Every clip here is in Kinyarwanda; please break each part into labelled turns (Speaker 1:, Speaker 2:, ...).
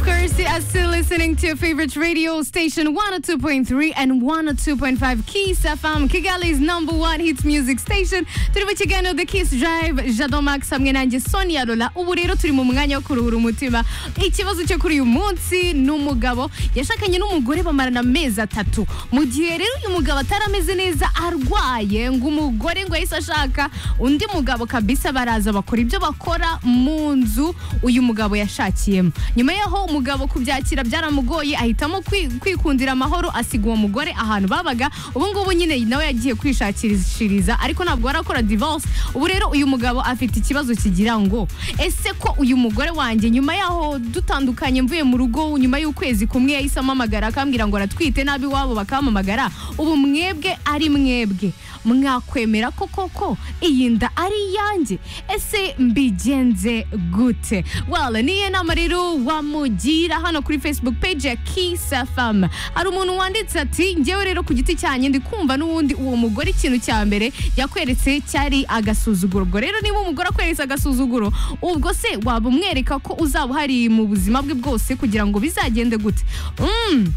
Speaker 1: course, you are still listening to your favorite radio station 102.3 and 102.5 Kiss FM, Kigali's number one hits music station. Turi mu kiganiro The Kiss Drive, Jado Max hamwe nanjye Sonia Lola. Ubu rero turi mu mwanya wo kuruhura umutima. Ikibazo cyo kuri uyu munsi ni umugabo yashakanye n'umugore bamarana amezi atatu. Mu gihe rero uyu mugabo atari ameze neza arwaye ngo umugore ngo yahise ashaka undi mugabo kabisa baraza bakora ibyo bakora mu nzu uyu mugabo yashakiyemo. Nyuma yaho umugabo kubyakira byaramugoye ahitamo kwi- kwikundira amahoro asiga uwo mugore ahantu babaga ubu ngubu nyine nawe yagiye kwishakishiriza ariko ntabwo arakora divorce ubu rero uyu mugabo afite ikibazo kigira ngo ese ko uyu mugore wanjye nyuma yaho dutandukanye mvuye mu rugo nyuma y'ukwezi kumwe yahise amamagara akambwira ngo aratwite nabi iwabo bakampamagara ubu mwebwe ari mwebwe mwakwemera ko koko iyi nda ari iyanjye ese mbigenze gute wala niyo nama rero wamugira hano kuri facebook page ya kiss fm hari umuntu wanditse ati njyewe rero ku giti cyanjye ndi kumva n'ubundi uwo mugore ikintu cya mbere yakweretse cyari agasuzuguro ubwo rero niba umugore akweretse agasuzuguro ubwo se waba umwereka ko uzaba uhari mu buzima bwe bwose kugira ngo bizagende gute Mm.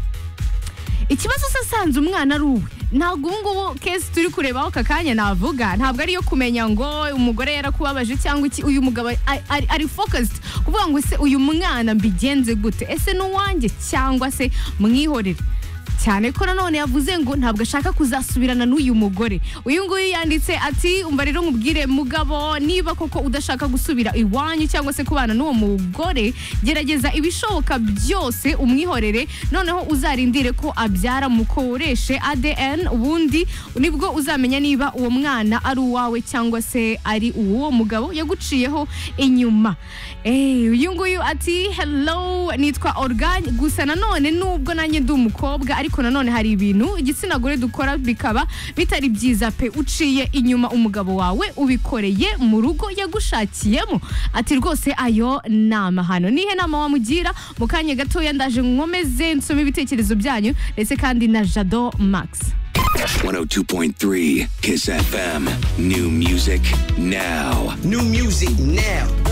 Speaker 1: ikibazo se sanze umwana ari uwe ntabwo ubu ngubu kesi turi kurebaho aka kanya navuga ntabwo ariyo kumenya ngo umugore yarakubabaje cyangwa iki uyu mugabo ari- ari- ari focused kuvuga ngo se uyu mwana mbigenze gute ese ni uwanjye cyangwa se mwihorere cyane ko nanone yavuze ngo ntabwo ashaka kuzasubirana n'uyu mugore uyu nguyu yanditse ati umva rero nkubwire mugabo niba koko udashaka gusubira iwanyu cyangwa se kubana n'uwo mugore gerageza ibishoboka byose umwihorere noneho uzarindire ko abyara mukoreshe ADN ubundi nibwo uzamenya niba uwo mwana ari uwawe cyangwa se ari uwo mugabo yaguciyeho inyuma Eh, uyu nguyu ati hello nitwa organ gusa nanone nubwo nanjye ndi umukobwa ariko nanone hari ibintu igitsina gore dukora bikaba bitari byiza pe uciye inyuma umugabo wawe ubikoreye mu rugo yagushakiyemo ati rwose ayo nama hano nihe nama wamugira mu kanya gatoya ndaje nkomeze nsome ibitekerezo byanyu ndetse kandi na jado max
Speaker 2: 102.3 Kiss FM. New music now.
Speaker 3: New music now.